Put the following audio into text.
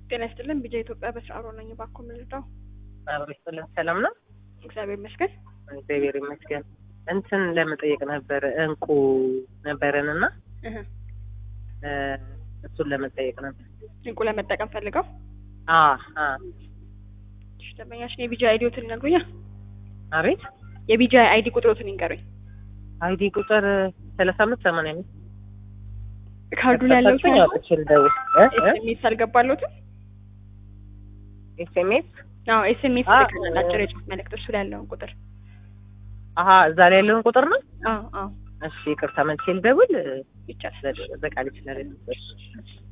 ጤና ይስጥልን። ቢጃ ኢትዮጵያ በስራ አብሮ ነኝ። እባክዎ ምንድነው? አብሮ ይስጥልን። ሰላም ነው? እግዚአብሔር ይመስገን። እግዚአብሔር ይመስገን። እንትን ለመጠየቅ ነበር እንቁ ነበረን እና እህ እ እሱን ለመጠየቅ ነበር። እንቁ ለመጠቀም ፈልገው አ አ እሺ፣ ደንበኛችን የቢጃ አይዲዎትን ይነግሩኛል? አቤት የቢጃ አይዲ ቁጥሮትን ይንገሩኝ። አይዲ ቁጥር ሰላሳ አምስት ሰማንያ አምስት ካርዱ ላይ ያለው ከተፈታኝ አውጥቼ ልደውል እ እ ኤስኤምኤስ አልገባለትም? ኤስኤምኤስ አዎ ኤስኤምኤስ አ- ልከናል። አጭር የጽሁፍ መልእክት እሱ ላይ ያለውን ቁጥር አሀ እዛ ላይ ያለውን ቁጥር ነው። አዎ አዎ እሺ ይቅርታ መልሼ ልደውል ይቻላል። በቃል ይችላል።